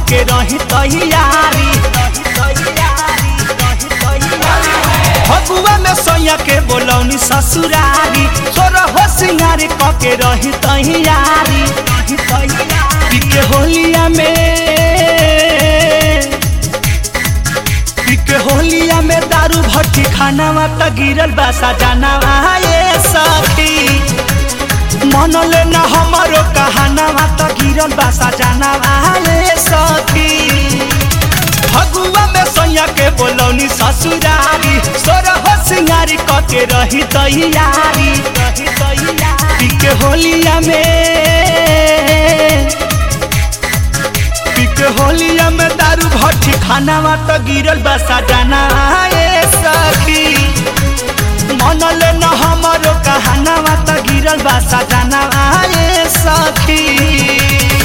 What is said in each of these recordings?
के रही तैयारी फगुआ में सैया के बोलौनी ससुरारी सोर हो सिंगारी क के रही तैयारी के होलिया में के होलिया में दारू भट्टी खानावा त गिरल बा सजानावा ये सखी मन ले न हमारो कहानावा त गिरल बा सजानावा ये सखी फगुआ में सैया के बोलौनी ससुरारी सोर हो सिंगारी क के रही तैयारी के होलिया में के होलिया में दारू भट्टी खानावा त गिरल बा सजाना ए सखी मन ले न हमारो कहानावा त गिरल बा सजाना ए सखी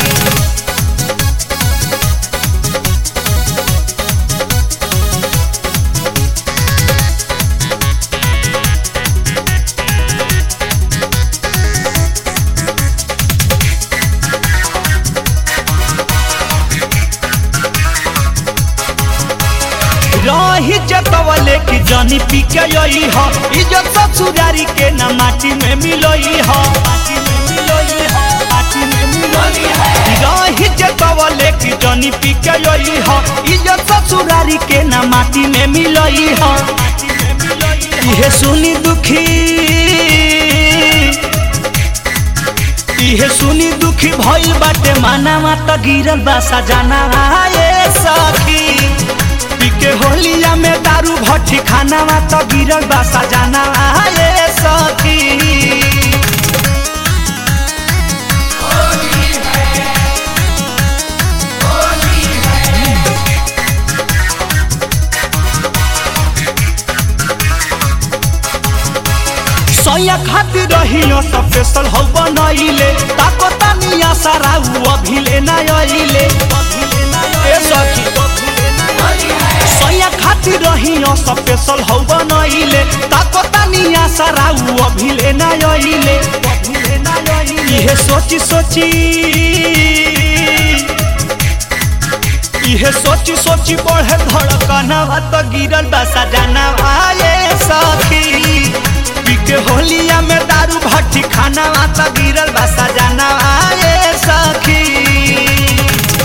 रही जतवले की जनी पी के यही हो इज्जत ससुरारी के न माटी में मिलोई हो माटी में मिलोई हो माटी में मिलोई हो रही जतवले की जनी पी के यही हो इज्जत ससुरारी के न माटी में मिलोई हो माटी में मिलोई इहे सुनी दुखी इहे सुनी दुखी भइल बाटे मानावा त गिरल बा सजानावा ए सखी के होलिया में दारू भट्टी खानावा त गिरल बा सजानावा ए सखी सैया खातिर रहियो स्पेशल हौ बनैले ताको तानिया सारा उ अभिले ना अइले ए सखी सैया खातिर रहियो स्पेशल हौ बनैले ताको तानिया सारा उ अभिले ना अइले इहे सोची सोची इहे सोची सोची बढ़े धड़कनवा त गिरल बा सजनवा ए सखी के होलिया में दारू भट्टी खानावा त गिरल बा सजनवा ए सखी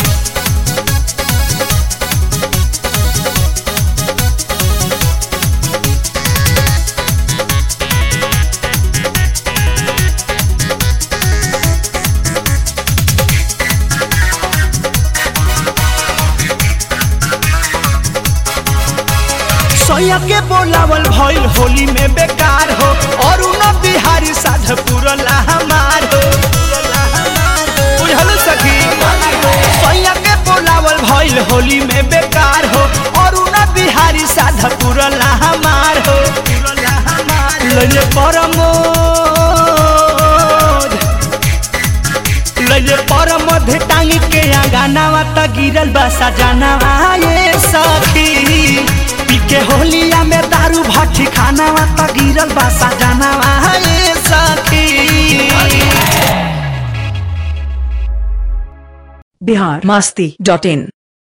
सैया के बोलावल भइल होली में बेकार हो और उन बिहारी साध पुरला हमार हो बुझल सखी सैया के बोलावल भइल होली में बेकार हो और उन बिहारी साध पुरला हमार हो लइले परमोद लइले परमोद टांगी के आगानावा त गिरल बा सजानावा ये सखी के होलिया में दारू भट्टी खानावा त गिरल बा सजानावा ए सखी बिहार मस्ती डॉट इन